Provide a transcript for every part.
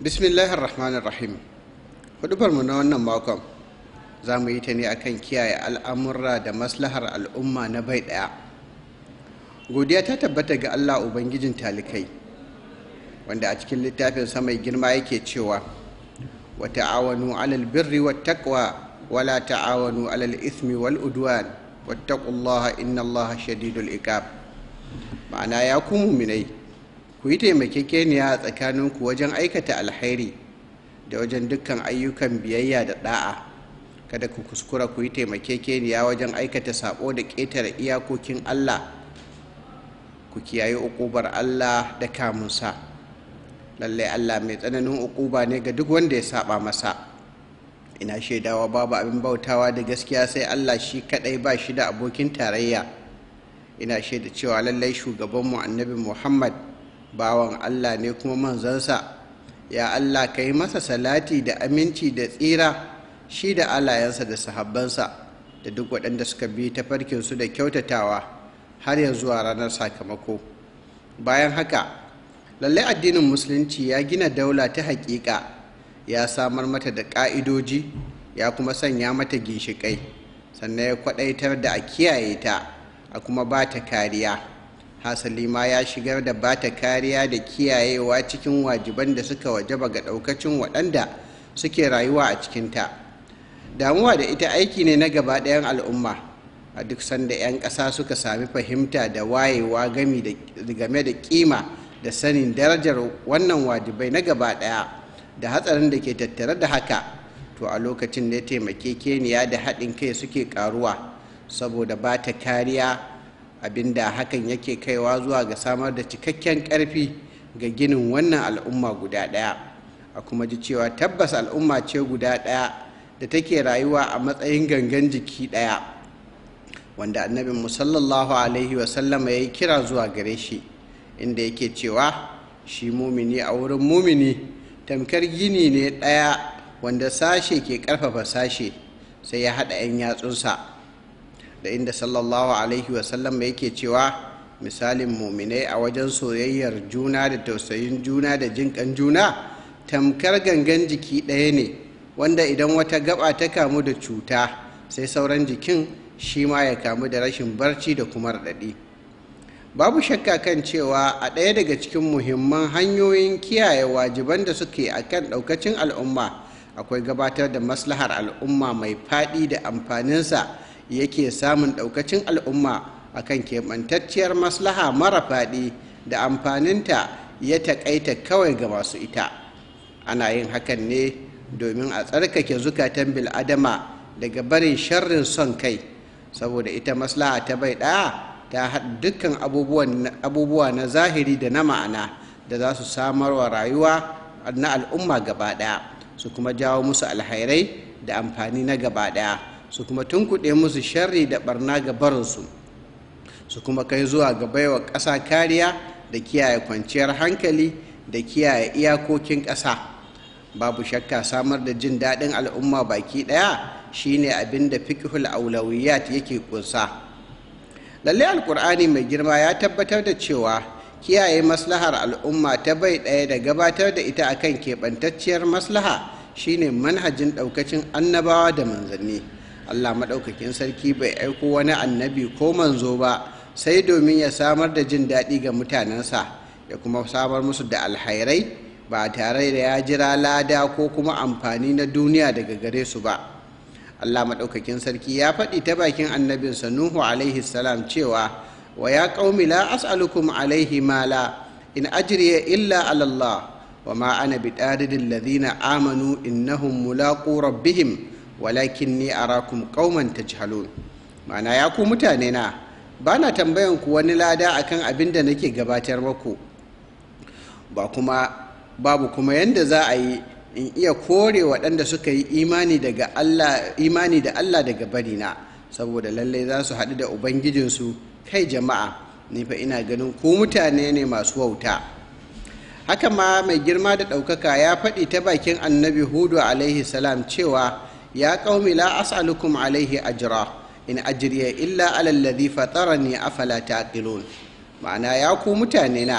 bismillahir rahmanir rahim hudubarmu na wannan makon za mu yi ta ne akan kiyaye al'amurra da maslahar al'umma na bai ɗaya godiya ta tabbata ga allah ubangijin talikai wanda a cikin littafin mai girma yake cewa wa ta'awanu alal birri wa taqwa wala ta'awanu alal ismi wal udwan wattaqullaha innallaha shadidul iqab ma'ana ya ku muminai ku yi taimakekeniya a tsakaninku wajen aikata alhairi da wajen dukkan ayyukan biyayya da da'a kada ku kuskura ku yi taimakekeniya wajen aikata sabo da ƙetare iyakokin allah ku kiyaye uƙubar allah da kamunsa lallai allah mai tsananin uƙuba ne ga duk wanda ya saba masa ina shaidawa babu abin bautawa da gaskiya sai allah shi kadai ba shi da abokin tarayya ina shaida cewa lallai shugabanmu annabi muhammad bawan allah ne kuma manzansa ya allah ka yi masa salati da aminci da tsira shi da alayensa da sahabbansa da duk waɗanda suka bi tafarkinsu da kyautatawa har ya zuwa ranar sakamako bayan haka lallai addinin musulunci ya gina daula ta haƙiƙa ya samar mata da ƙa'idoji ya kuma sanya mata ginshiƙai sannan ya kwaɗaitar da a kiyaye ta a kuma ba ta kariya hasali ma ya shigar da ba ta kariya da kiyayewa cikin wajiban da suka wajaba ga ɗaukacin waɗanda suke rayuwa a cikinta damuwa da ita aiki ne na gaba ɗayan al'umma a duk sanda 'yan ƙasa suka sami fahimta da wayewa game da kima da sanin darajar wannan wajibai na gaba ɗaya da hatsarin da ke tattare da haka to a lokacin da ya taimake keniya da haɗin kai suke ƙaruwa saboda ba ta kariya abinda hakan yake kaiwa zuwa ga samar da cikakken ƙarfi ga ginin wannan al'umma guda ɗaya a kuma ji cewa tabbas al'umma ce guda ɗaya da take rayuwa a matsayin gangan jiki ɗaya wanda annabin musallallahu alaihi wasallama ya yi kira zuwa gare shi inda yake cewa shi mumini a wurin mumini tamkar gini ne ɗaya wanda sashe ke ƙarfafa sashe sai ya haɗa 'yan yatsunsa da inda sallallahu alaihi wasallam yake cewa misalin muminai a wajen soyayyar juna da tausayin juna da jinƙan juna tamkar gangan jiki ɗaya ne wanda idan wata gaba ta kamu da cuta sai sauran jikin shi ma ya kamu da rashin barci da kuma raɗaɗi babu shakka kan cewa a ɗaya daga cikin muhimman hanyoyin kiyaye wajiban da suke a kan ɗaukacin al'umma akwai gabatar da maslahar al'umma mai faɗi da amfaninsa yake samun ɗaukacin al'umma akan keɓantacciyar maslaha mara faɗi da amfaninta ya taƙaita kawai ga masu ita ana yin hakan ne domin a tsarkake zukatan bil'adama daga barin sharrin son kai saboda ita maslaha ta bai ɗaya ta haɗa dukkan abubuwa na zahiri da na ma'ana da za su samar wa rayuwa na al'umma gaba ɗaya su kuma jawo musu alhairai da amfani na gaba ɗaya su kuma tunkuɗe musu sharri da barna ga barinsu su kuma kai zuwa ga baiwa ƙasa kariya da kiyaye kwanciyar hankali da kiyaye iyakokin ƙasa babu shakka samar da jin daɗin al'umma baki ɗaya shine abin da fiqhul aulawiyat yake ƙunsa lalle alkur'ani mai girma ya tabbatar da cewa kiyaye maslahar al'umma ta bai ɗaya da gabatar da ita akan keɓantacciyar maslaha shine manhajin ɗaukacin annabawa da manzanni allah maɗaukakin sarki bai aiko wani annabi ko manzo ba sai domin ya samar da jin daɗi ga mutanensa ya kuma samar musu da alhairai ba tare da ya jira lada ko kuma amfani na duniya daga gare su ba allah maɗaukakin sarki ya faɗi ta bakin annabinsa nuhu alaihi salam cewa wa ya ƙaumi la as'alukum alaihi mala in ajriya illa alallah wa ma ana biɗaridin ladina amanu innahum mulaqu rabbihim walakinni arakum qauman tajhalun ma'ana ya ku mutane na ba na tambayan ku wani lada akan abin da nake gabatar maku ba kuma babu kuma yanda za a yi in iya kore waɗanda suka yi imani daga Allah imani da Allah daga barina saboda lallai za su haɗu da ubangijinsu kai jama'a ni fa ina ganin ku mutane ne masu wauta haka ma mai girma da ɗaukaka ya faɗi ta bakin annabi hudu alaihi salam cewa ya qaumi la as'alukum alaihi ajra in ajriya illa ala alladhi fatarani afala taqilun ma'ana ya ku mutane na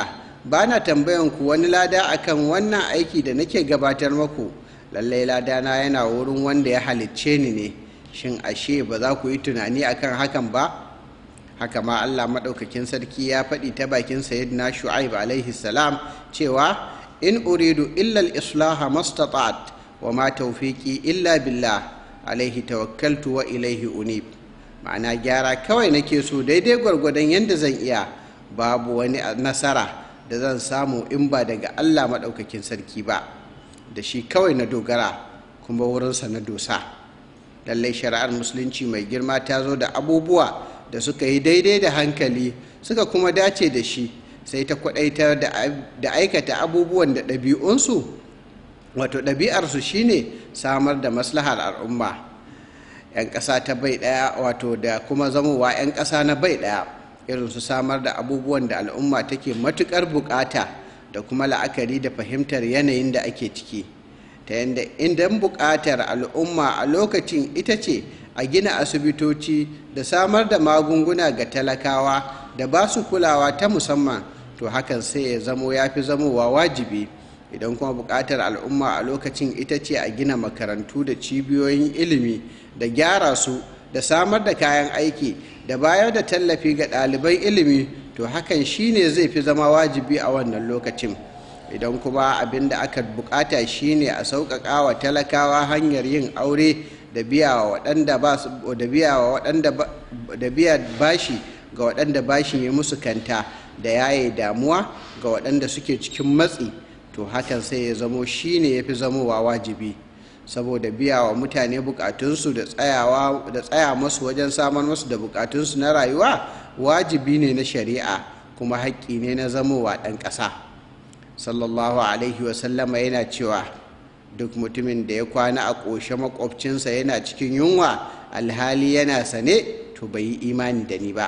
ba na tambayan ku wani lada akan wannan aiki da nake gabatar maku lallai ladana yana wurin wanda ya halicce ni ne shin ashe ba za ku yi tunani akan hakan ba haka ma allah maɗaukakin sarki ya faɗi ta bakin sayyidina shu'aib alaihi salam cewa in uridu illa al-islaha mastata'at wa ma tawfiqi illa billah alaihi tawakkaltu wa ilaihi unib ma'ana gyara kawai nake so daidai gwargwadon yadda zan iya babu wani nasara da zan samu in ba daga allah maɗaukakin sarki ba da shi kawai na dogara kuma wurinsa na dosa lallai shari'ar musulunci mai girma ta zo da abubuwa da suka yi daidai da hankali suka kuma dace da shi sai ta kwadaitar da aikata abubuwan da ɗabi'unsu wato ɗabi'arsu shine samar da maslahar al'umma 'yan ƙasa ta bai ɗaya wato da kuma zamowa 'yan ƙasa na bai ɗaya irin su samar da abubuwan da al'umma take matuƙar buƙata da kuma la'akari da fahimtar yanayin da ake ciki ta yadda idan buƙatar al'umma a lokacin ita ce a gina asibitoci da samar da magunguna ga talakawa da ba su kulawa ta musamman to hakan sai ya zamo ya fi zamowa wajibi idan kuma buƙatar al'umma a lokacin ita ce a gina makarantu da cibiyoyin ilimi da gyara su da samar da kayan aiki da bayar da tallafi ga ɗaliban ilimi to hakan shine zai fi zama wajibi a wannan lokacin idan kuma abin da aka bukata shine a sauƙaƙa wa talakawa hanyar yin aure da biya wa waɗanda ba da biya wa waɗanda da biya bashi ga waɗanda bashin ya musu kanta da yaye damuwa ga waɗanda suke cikin matsi to hakan sai ya zamo shine ya fi zamowa wajibi saboda biya wa mutane bukatunsu da tsayawa da tsaya masu wajen samar masu da bukatunsu na rayuwa wajibi ne na shari'a kuma haƙƙi ne na zamowa ɗan ƙasa sallallahu alaihi wasallama yana cewa duk mutumin da ya kwana a ƙoshe makwabcinsa yana cikin yunwa alhali yana sane to bai yi imani da ni ba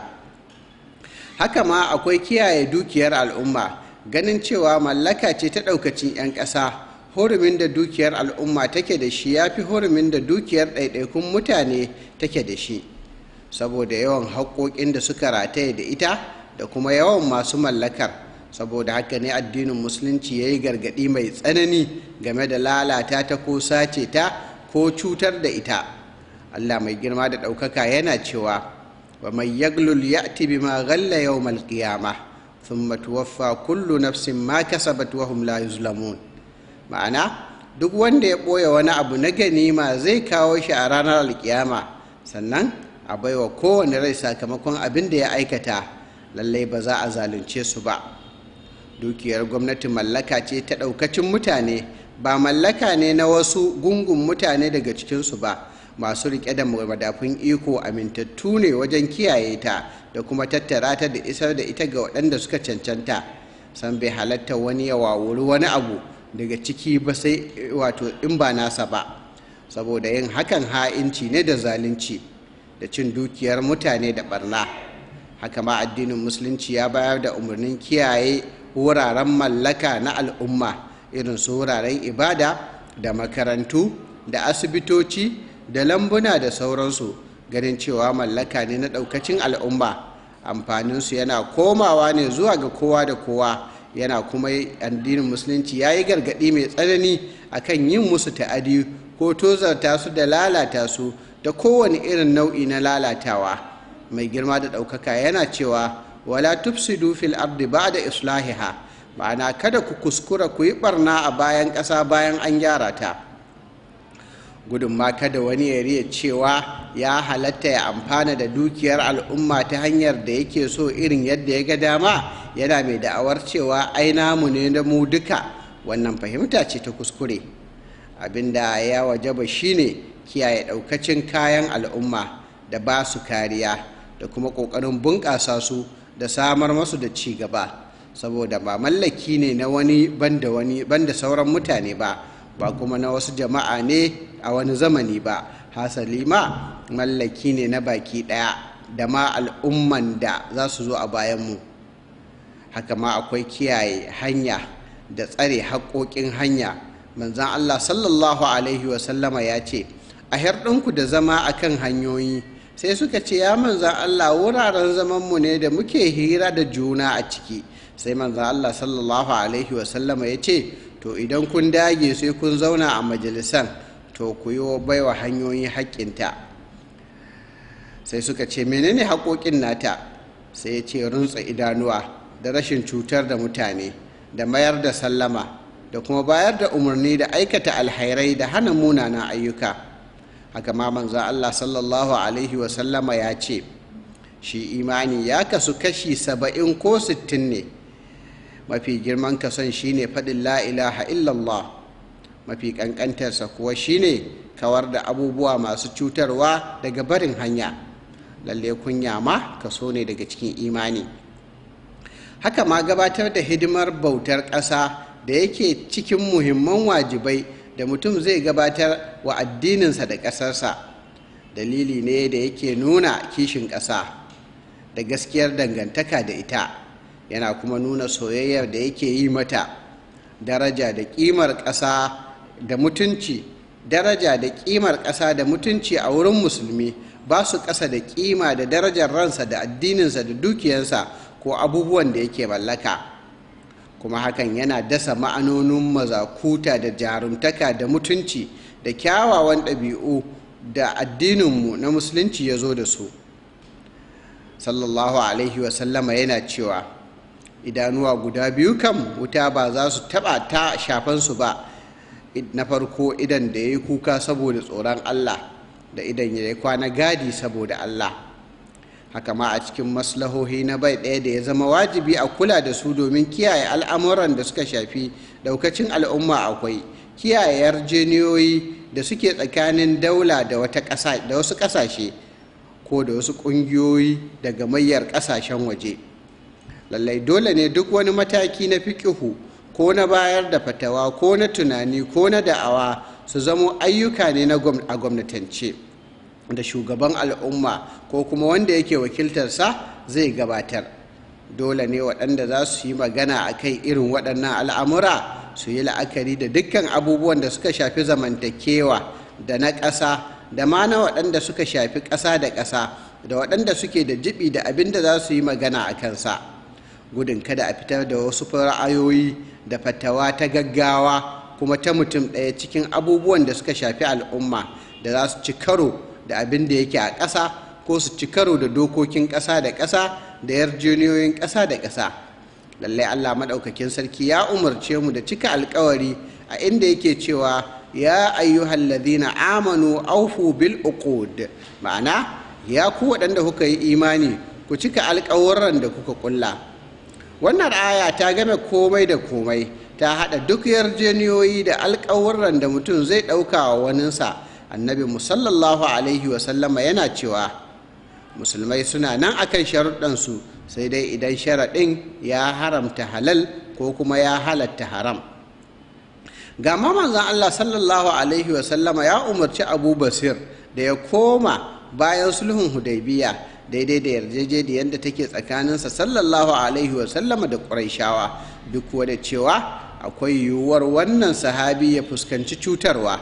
haka ma akwai kiyaye dukiyar al'umma ganin cewa mallaka ce ta ɗaukacin 'yan ƙasa hurumin da dukiyar al'umma take da shi ya fi hurumin da dukiyar ɗaiɗaikun mutane take da shi saboda yawan haƙoƙin da suka rataye da ita da kuma yawan masu mallakar saboda haka ne addinin musulunci ya yi gargaɗi mai tsanani game da lalata ta ko sace ta ko cutar da ita allah mai girma da ɗaukaka yana cewa wa mai yaglul ya'ti bima ghalla yawmal qiyamah thumma tuwaffa kullu nafsin ma kasabat wa hum la yuzlamun ma'ana duk wanda ya ɓoye wani abu na ganima zai kawo shi a ranar alkiyama sannan a baiwa kowane rai sakamakon abin da ya aikata lallai ba za a zalunce su ba dukiyar gwamnati mallaka ce ta ɗaukacin mutane ba mallaka ne na wasu gungun mutane daga cikinsu ba masu riƙe da madafun iko amintattu ne wajen kiyaye ta da kuma tattara ta da isar da ita ga waɗanda suka cancanta san bai halatta wani ya wawuri wani abu daga ciki ba sai wato in ba nasa ba saboda yin hakan ha'inci ne da zalunci da cin dukiyar mutane da barna haka ma addinin musulunci ya bayar da umarnin kiyaye wuraren mallaka na al'umma irin su wuraren ibada da makarantu da asibitoci da lambuna da sauransu ganin cewa mallaka ne na ɗaukacin al'umma amfaninsu yana komawa ne zuwa ga kowa da kowa yana kuma addinin musulunci ya yi gargaɗi mai tsanani akan yin musu ta'adi ko tozarta su da lalata su da kowane irin nau'i na lalatawa mai girma da ɗaukaka yana cewa wala tufsidu fil ardi ba'da islahiha ma'ana kada ku kuskura ku yi barna a bayan ƙasa bayan an gyara ta gudun ma kada wani ya riya cewa ya halatta ya amfana da dukiyar al'umma ta hanyar da yake so irin yadda ya ga dama yana mai da'awar cewa ai namu ne da mu duka wannan fahimta ce ta kuskure abinda ya wajaba shine kiyaye ɗaukacin kayan al'umma da ba su kariya da kuma ƙoƙarin bunƙasa su da samar masu da ci gaba saboda ba mallaki ne na wani banda wani banda sauran mutane ba ba kuma na wasu jama'a ne a wani zamani ba hasali ma mallaki ne na baki ɗaya da ma al'umman da za su zo a bayanmu haka ma akwai kiyaye hanya da tsare haƙoƙin hanya manzan allah sallallahu alaihi wasallama ya ce a herɗinku da zama akan hanyoyi sai suka ce ya manzan allah wuraren zamanmu ne da muke hira da juna a ciki sai manzan allah sallallahu alaihi wasallama ya ce to idan kun dage sai kun zauna a majalisan to ku yi baiwa hanyoyin haƙƙinta sai suka ce menene haƙoƙin nata sai ya ce runtsa idanuwa da rashin cutar da mutane da mayar da sallama da kuma bayar da umarni da aikata alhairai da hana munanan ayyuka haka ma manzo Allah sallallahu alaihi wasallama ya ce shi imani ya kasu kashi saba'in ko sittin ne mafi girman kason shine faɗin la ilaha illallah mafi ƙanƙantarsa kuwa shine kawar da abubuwa masu cutarwa daga barin hanya lalle kunya ma kaso ne daga cikin imani haka ma gabatar da hidimar bautar ƙasa da yake cikin muhimman wajibai da mutum zai gabatar wa addininsa da ƙasarsa dalili ne da yake nuna kishin ƙasa da gaskiyar dangantaka da ita yana kuma nuna soyayyar da yake yi mata daraja da ƙimar ƙasa da mutunci daraja da ƙimar ƙasa da mutunci a wurin musulmi ba su ƙasa da ƙima da darajar ransa da addininsa da dukiyarsa ko abubuwan da yake mallaka kuma hakan yana dasa ma'anonin mazakuta da jarumtaka da mutunci da kyawawan ɗabi'u da addininmu na musulunci ya zo da su sallallahu alaihi wasallama yana cewa idanuwa guda biyu kan wuta ba za su taɓa ta shafansu ba na farko idan da ya yi kuka saboda tsoron allah da idan ya yi kwana gadi saboda allah haka ma a cikin maslahohi na bai ɗaya da ya zama wajibi a kula da su domin kiyaye al'amuran da suka shafi ɗaukacin al'umma akwai kiyaye yarjeniyoyi da suke tsakanin daula da wasu ƙasashe ko da wasu ƙungiyoyi daga mayyar ƙasashen waje lallai dole ne duk wani mataki na fiƙihu ko na bayar da fatawa ko na tunani ko na da'awa su zamo ayyuka ne a gwamnatance da shugaban al'umma ko kuma wanda yake wakiltarsa zai gabatar dole ne waɗanda za su yi magana a kai irin waɗannan al'amura su yi la'akari da dukkan abubuwan da suka shafi zamantakewa da na ƙasa da ma na waɗanda suka shafi ƙasa da ƙasa da waɗanda suke da jibi da abin da za su yi magana a kansa gudun kada a fitar da wasu ra'ayoyi da fatawa ta gaggawa kuma ta mutum ɗaya cikin abubuwan da suka shafi al'umma da za su ci karo da abin da yake a ƙasa ko su ci karo da dokokin ƙasa da ƙasa da yarjejeniyoyin ƙasa da ƙasa lallai allah maɗaukakin sarki ya umarce mu da cika alkawari a inda yake cewa ya ayyuhal ladhina amanu aufu bil uqud ma'ana ya ku waɗanda kuka yi imani ku cika alkawuran da kuka kulla wannan aya ta game komai da komai ta haɗa duk yarjejeniyoyi da alkawuran da mutum zai ɗauka wa waninsa annabi musallallahu alaihi wasallama yana cewa musulmai suna nan akan sharuɗansu sai dai idan sharaɗin ya haramta halal ko kuma ya halatta haram ga manzon Allah sallallahu alaihi wasallama ya umarci abu basir da ya koma bayan sulhun hudaybiya daidai da yarjejeniyar da take tsakaninsa sallallahu alaihi wasallama da ƙuraishawa duk da cewa akwai yiwuwar wannan sahabi ya fuskanci cutarwa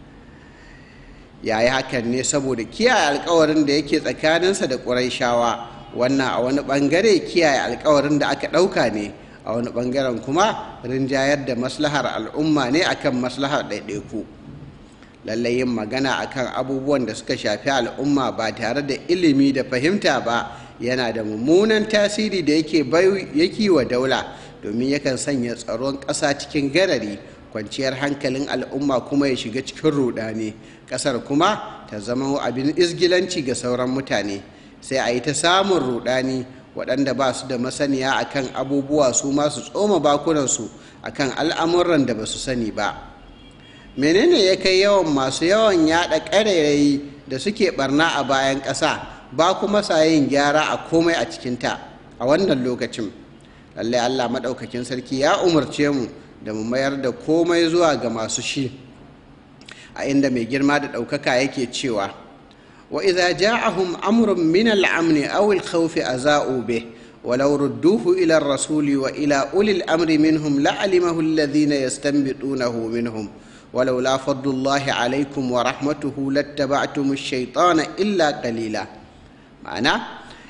ya yi hakan ne saboda kiyaye alkawarin da yake tsakaninsa da ƙuraishawa wannan a wani ɓangare kiyaye alkawarin da aka ɗauka ne a wani ɓangaren kuma rinjayar da maslahar al'umma ne akan maslahar ɗaiɗaiku lallai yin magana akan abubuwan da suka shafi al'umma ba tare da ilimi da fahimta ba yana da mummunan tasiri da yake yake wa daula domin yakan sanya tsaron ƙasa cikin garari kwanciyar hankalin al'umma kuma ya shiga cikin rudani ƙasar kuma ta zama abin izgilanci ga sauran mutane sai a yi ta samun rudani waɗanda ba su da masaniya akan abubuwa su masu tsoma bakunansu akan al'amuran da ba su sani ba menene ya kai yawan masu yawan yada ƙarairayi da suke barna a bayan ƙasa ba kuma sa yin gyara a komai a cikinta a wannan lokacin lallai allah maɗaukakin sarki ya umarce mu da mu mayar da komai zuwa ga masu shi a inda mai girma da ɗaukaka yake cewa wa idza ja'ahum amrun min al-amn aw al-khawf aza'u bih ولو ردوه إلى الرسول وإلى أولي الأمر منهم لعلمه الذين يستنبطونه منهم ولولا فضل الله عليكم ورحمته لاتبعتم الشيطان إلا قليلا معنى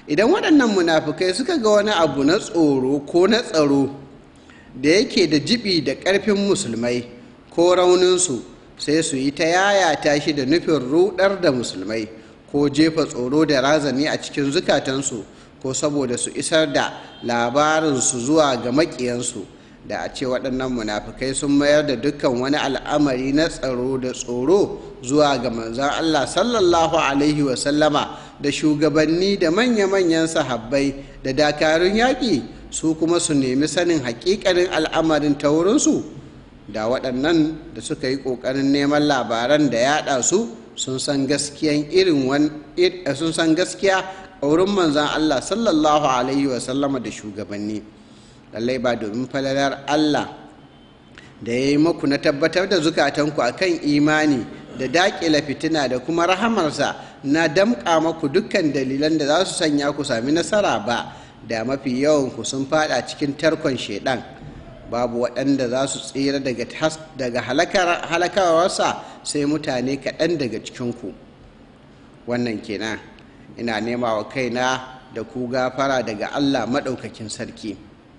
idan waɗannan munafukai suka ga wani abu na tsoro ko na tsaro da yake da jibi da ƙarfin musulmai ko rauninsu sai su yi ta yayata shi da nufin rudar da musulmai ko jefa tsoro da razani a cikin zukatansu ko saboda su isar da labarinsu zuwa ga maƙiyansu da a ce waɗannan munafukai sun mayar da dukkan wani al'amari na tsaro da tsoro zuwa ga manzan Allah sallallahu alaihi wasallama da shugabanni da manya-manyan sahabbai da dakarun yaƙi su kuma su nemi sanin haƙiƙanin al'amarin ta wurinsu da waɗannan da suka yi ƙoƙarin neman labaran da yaɗa su sun san gaskiyan irin sun san gaskiya a wurin manzan Allah sallallahu alaihi wasallama da shugabanni lallai ba domin falalar Allah da ya yi maku na tabbatar da zukatanku a kan imani da daƙila fitina da kuma rahamarsa na damƙa maku dukkan dalilan da za su sanya ku sami nasara ba da mafi yawanku sun fada cikin tarkon shaidan babu waɗanda za su tsira daga halakawarsa sai mutane kaɗan daga cikinku wannan kenan ina nema wa kaina da ku gafara daga allah maɗaukakin sarki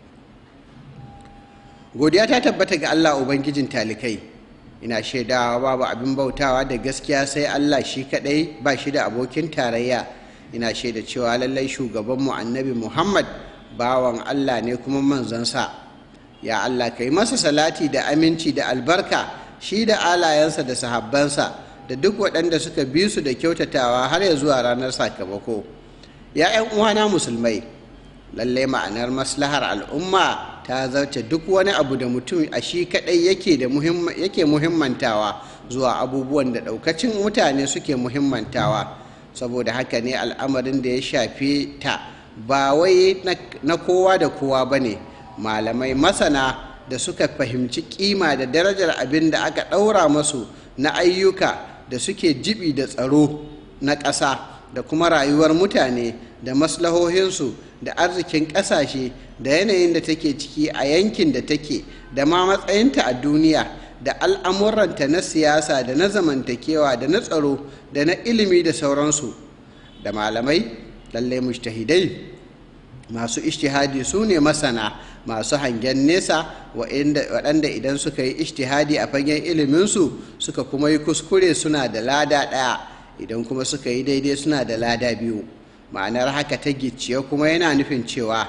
godiya ta tabbata ga allah ubangijin talikai ina shaidawa babu abin bautawa da gaskiya sai allah shi kaɗai ba shi da abokin tarayya ina shaida cewa lallai shugabanmu annabi muhammad bawan allah ne kuma manzansa ya allah ka yi masa salati da aminci da albarka shi da alayensa da sahabbansa da duk waɗanda suka bi su da kyautatawa har ya zuwa ranar sakamako ya 'yan uwana musulmai lallai ma'anar maslahar al'umma ta zarce duk wani abu da mutum a shi kaɗai yake muhimmantawa zuwa abubuwan da ɗaukacin mutane suke muhimmantawa saboda haka ne al'amarin da ya shafi ta ba wai na kowa da kowa ba ne malamai masana da suka fahimci kima da darajar abin da aka ɗaura masu na ayyuka da suke jibi da tsaro na ƙasa da kuma rayuwar mutane da maslahohinsu da arzikin ƙasashe da yanayin da take ciki a yankin da take da ma matsayinta a duniya da al'amuranta na siyasa da na zamantakewa da na tsaro da na ilimi da sauransu da malamai lallai mujtahidai masu ishtihadi su ne masana masu hangen nesa waɗanda idan suka yi ishtihadi a fagen iliminsu suka kuma yi kuskure suna da lada ɗaya idan kuma suka yi daidai suna da lada biyu ma'anar haka ta gicciye kuma yana nufin cewa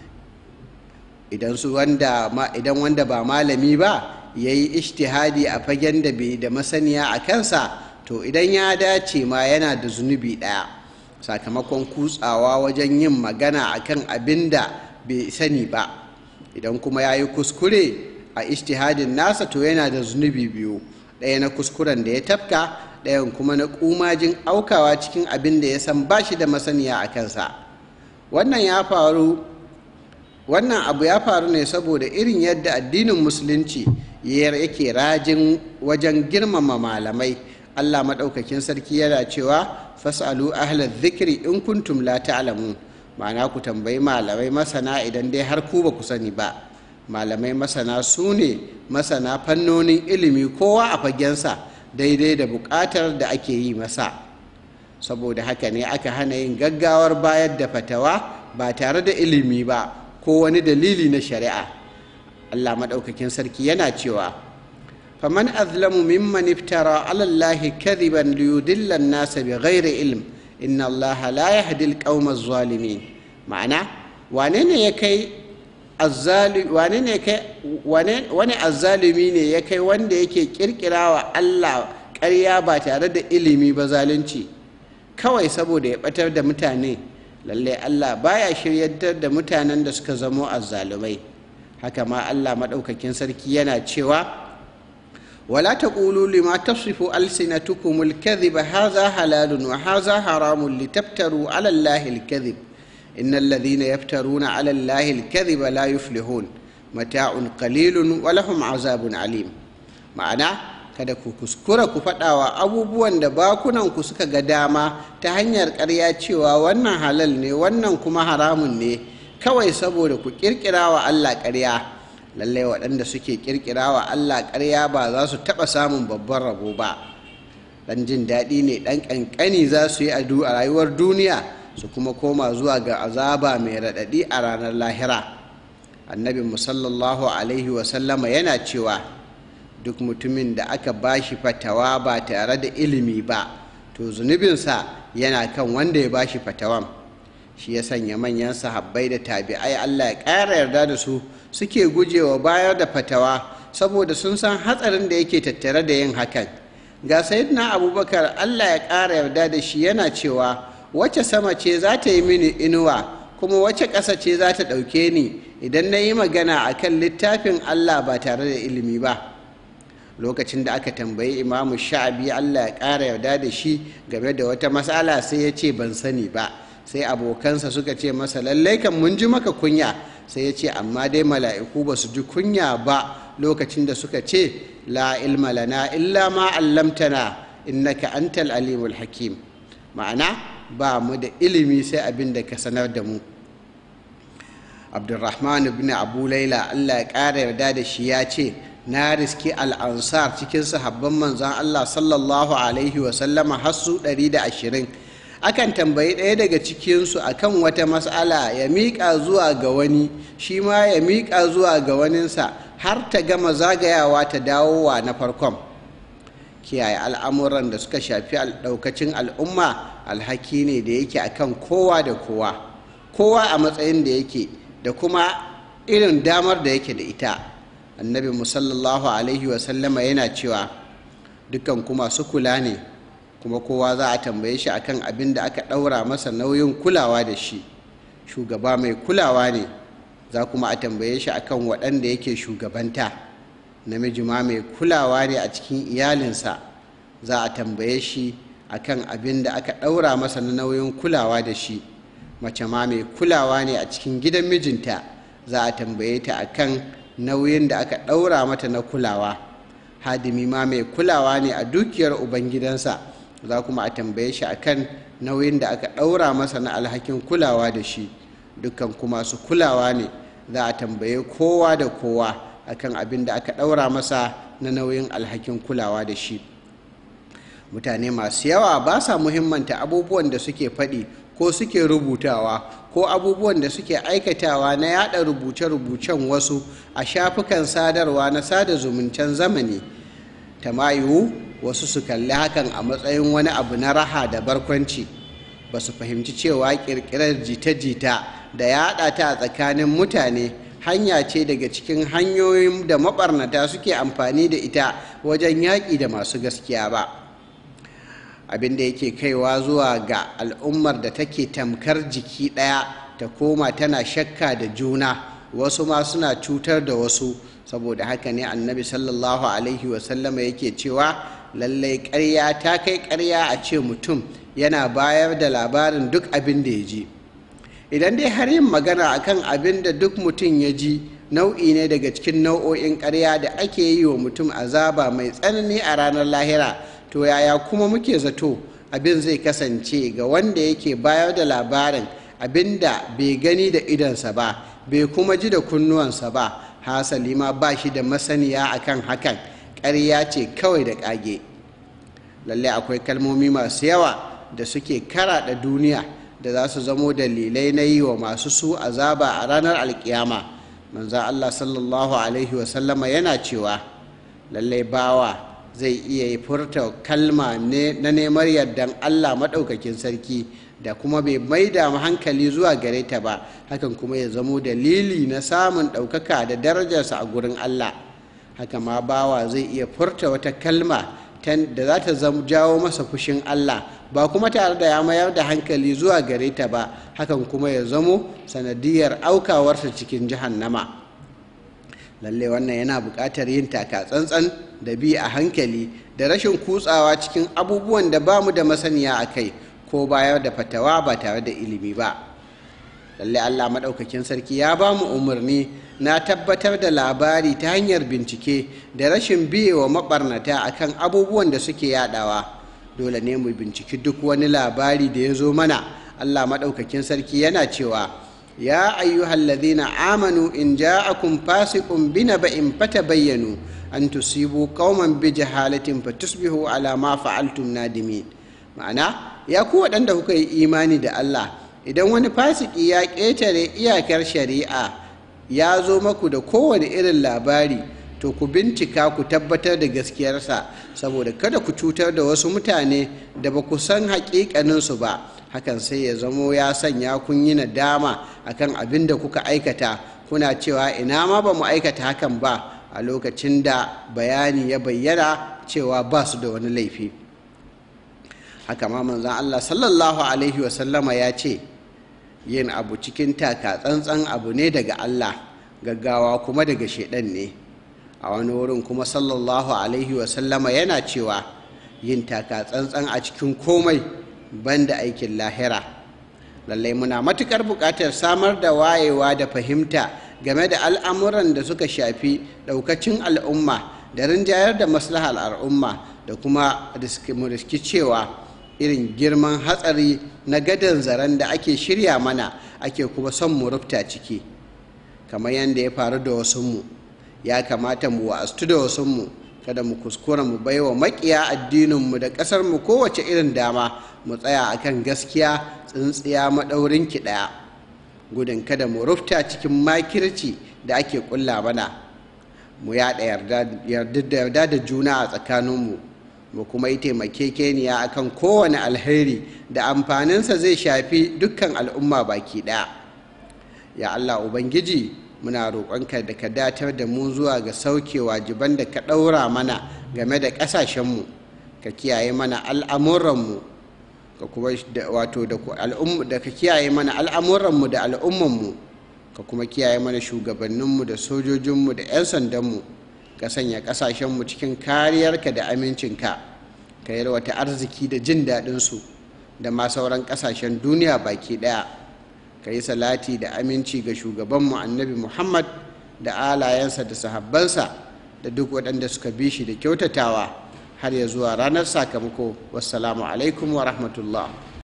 idan wanda ba malami ba ya yi ishtihadi a fagen da bai da masaniya a kansa to idan ya dace ma yana da zunubi ɗaya sakamakon kutsawa wajen yin magana akan abin da bai sani ba idan kuma ya yi kuskure a ishtihadin nasa to yana da zunubi biyu ɗaya na kuskuren da ya tafka ɗayan kuma na ƙumajin aukawa cikin abin da ya san ba shi da masaniya a kansa wannan ya faru wannan abu ya faru ne saboda irin yadda addinin musulunci yake rajin wajen girmama malamai allah maɗaukakin sarki yana cewa fasalu ahla zikiri in kuntum la ta'lamun ma'ana ku tambayi malamai masana idan dai har ku ba ku sani ba malamai masana su ne masana fannonin ilimi kowa a fagensa daidai da buƙatar da ake yi masa saboda haka ne aka hana yin gaggawar bayar da fatawa ba tare da ilimi ba ko wani dalili na shari'a allah maɗaukakin sarki yana cewa faman azlamu mimman iftara ala allahi kadhiban liyudilla an-nasa bighairi ilm inna allaha la yahdi al-qawma adh-dhalimin ma'ana wane ne ya kai wane ne kai wani azzalumi ne ya kai wanda yake kirkirawa Allah ƙarya ba tare da ilimi ba zalunci kawai saboda ya batar da mutane lallai Allah baya shiryantar da mutanen da suka zamo azzalumai haka ma Allah maɗaukakin sarki yana cewa wala taqulu lima tasifu alsinatukum alkadhiba hadha halalun wa hadha haramun litaftaru ala allahi alkadhib إن الذين يفترون على الله الكذب لا يفلحون متاع قليل ولهم عذاب عليم ma'ana kada ku kuskura ku faɗawa abubuwan da bakunanku suka ga dama ta hanyar ƙarya cewa wannan halal ne wannan kuma haramun ne kawai saboda ku ƙirƙira wa Allah ƙarya lallai waɗanda suke ƙirƙira wa Allah ƙarya ba za su taɓa samun babban rabo ba ɗan jin daɗi ne ɗan ƙanƙani za su yi a rayuwar duniya su kuma koma zuwa ga azaba mai raɗaɗi a ranar lahira annabi musallallahu alaihi wasallama yana cewa duk mutumin da aka bashi fatawa ba tare da ilimi ba to zunubinsa yana kan wanda ya bashi fatawan shi ya sanya manyan sahabbai da tabi'ai allah ya ƙara yarda da su suke gujewa bayar da fatawa saboda sun san hatsarin da yake tattare da yin hakan ga sayyidina abubakar allah ya ƙara yarda da shi yana cewa wacce sama ce za ta yi mini inuwa kuma wacce ƙasa ce za ta ɗauke ni idan na yi magana a kan littafin allah ba tare da ilimi ba lokacin da aka tambayi imamu sha'abi allah ya ƙara yarda da shi game da wata matsala sai ya ce ban sani ba sai abokansa suka ce masa lallai kan mun ji maka kunya sai ya ce amma dai mala'iku ba su ji kunya ba lokacin da suka ce la ilma lana illa ma allamtana innaka antal alimul hakim ma'ana ba mu da ilimi sai abin da ka sanar da mu abdulrahman ibn abu laila allah ya ƙara yarda da shi ya ce na riski al'ansar cikin sahabban manzan allah sallallahu alaihi wasallama har su 120 akan tambayi ɗaya daga cikinsu akan wata matsala ya miƙa zuwa ga wani shi ma ya miƙa zuwa ga waninsa har ta gama zagayawa ta dawowa na farkon kiyaye al'amuran da suka shafi ɗaukacin al'umma alhaki ne da yake akan kowa da kowa kowa a matsayin da yake da kuma irin damar da yake da ita annabi musallallahu alaihi wasallama yana cewa dukkan kuma su kula ne kuma kowa za a tambaye shi akan abin da aka ɗaura masa nauyin kulawa da shi shugaba mai kulawa ne za kuma a tambaye shi akan waɗanda yake shugabanta namiji ma mai kulawa ne a cikin iyalinsa za a tambaye shi akan abin da aka ɗaura masa na nauyin kulawa da shi mace ma mai kulawa ne a cikin gidan mijinta za a tambaye ta akan nauyin da aka ɗaura mata na kulawa hadimi ma mai kulawa ne a dukiyar ubangidansa za kuma a tambaye shi akan nauyin da aka ɗaura masa na alhakin kulawa da shi dukkan kuma su kulawa ne za a tambaye kowa da kowa akan abin da aka ɗaura masa na nauyin alhakin kulawa da shi mutane masu yawa ba sa muhimmanta abubuwan da suke faɗi ko suke rubutawa ko abubuwan da suke aikatawa na yada rubuce-rubucen wasu a shafukan sadarwa na sada zumuncen zamani tamayu wasu su kalli hakan a matsayin wani abu na raha da barkwanci ba su fahimci cewa kirkirar jita-jita da yada ta a tsakanin mutane hanya ce daga cikin hanyoyin da mabarnata suke amfani da ita wajen yaƙi da masu gaskiya ba abin da yake kaiwa zuwa ga al'ummar da take tamkar jiki ɗaya ta koma tana shakka da juna wasu ma suna cutar da wasu saboda haka ne annabi sallallahu alaihi wasallama yake cewa lallai ƙarya ta kai ƙarya a ce mutum yana bayar da labarin duk abin da ya ji idan dai har yin magana akan abin da duk mutum ya ji nau'i ne daga cikin nau'o'in ƙarya da ake yi wa mutum azaba mai tsanani a ranar lahira to yaya kuma muke zato abin zai kasance ga wanda yake bayar da labarin abin da bai gani da idonsa ba bai kuma ji da kunnuwansa ba hasali ma ba shi da masaniya akan hakan ƙarya ce kawai da ƙage lallai akwai kalmomi masu yawa da suke karaɗa duniya da za su zamo dalilai na yi wa masu su azaba a ranar alkiyama manza allah sallallahu alaihi wasallama yana cewa lallai bawa zai iya furta kalma na neman yardan allah maɗaukakin sarki da kuma bai maida hankali zuwa gare ta ba hakan kuma ya zamo dalili na samun ɗaukaka da darajarsa a gurin allah haka ma bawa zai iya furta wata kalma da za ta jawo masa fushin allah ba kuma tare da ya mayar da hankali zuwa gare ta ba hakan kuma ya zamo sanadiyar aukawarsa cikin jahannama lalle wannan yana buƙatar yin taka tsantsan da bi a hankali da rashin kutsawa cikin abubuwan da ba mu da masaniya a kai ko bayar da fatawa ba tare da ilimi ba lalle allah maɗaukakin sarki ya ba mu umarni na tabbatar da labari ta hanyar bincike da rashin biyewa maɓarnata akan abubuwan da suke yadawa dole ne mu binciki duk wani labari da ya zo mana allah maɗaukakin sarki yana cewa ya ayyuhal ladhina amanu in ja'akum fasiqun binaba'in fatabayyanu an tusibu qauman bi jahalatin fatusbihu ala ma fa'altum nadimin ma'ana ya ku waɗanda kuka yi imani da Allah idan wani fasiki ya ƙetare iyakar shari'a ya zo maku da kowane irin labari to ku bincika ku tabbatar da gaskiyarsa saboda kada ku cutar da wasu mutane da ba ku san haƙiƙaninsu ba hakan sai ya zamo ya sanya kun yi nadama akan abin da kuka aikata kuna cewa ina ma ba mu aikata hakan ba a lokacin da bayani ya bayyana cewa ba su da wani laifi haka ma manzan Allah sallallahu alaihi wasallama ya ce yin abu cikin taka tsantsan abu ne daga Allah gaggawa kuma daga shaidan ne a wani wurin kuma sallallahu alaihi wasallama yana cewa yin taka tsantsan a cikin komai banda aikin lahira lallai muna matukar buƙatar samar da wayewa da fahimta game da al'amuran da suka shafi ɗaukacin al'umma da rinjayar da maslahar al'umma da kuma riski cewa irin girman hatsari na gadon zaren da ake shirya mana ake kuma son mu rufta ciki kamar yadda ya faru da wasunmu ya kamata mu wa'astu da wasunmu kada mu kuskura mu baiwa makiya addininmu da ƙasarmu kowace irin dama mu tsaya akan gaskiya tsintsiya maɗaurin ki ɗaya gudun kada mu rufta cikin makirci da ake ƙulla mana mu yaɗa yarda da juna a tsakaninmu mu kuma yi taimakekeniya akan kowane alheri da amfaninsa zai shafi dukkan al'umma baki ɗaya ya allah ubangiji muna roƙonka da ka datar da mu zuwa ga sauke wajiban da ka ɗaura mana game da ƙasashenmu ka kiyaye mana al'amuranmu ka kuma wato da ka kiyaye mana al'amuranmu da al'ummanmu ka kuma kiyaye mana shugabanninmu da sojojinmu da 'yan sandanmu ka sanya ƙasashenmu cikin kariyarka da amincinka ka yalwata arziki da jin daɗinsu da ma sauran ƙasashen duniya baki ɗaya ka yi salati da aminci ga shugabanmu annabi muhammad da alayensa da sahabbansa da duk waɗanda suka bi shi da kyautatawa har ya zuwa ranar sakamako wassalamu alaikum wa rahmatullah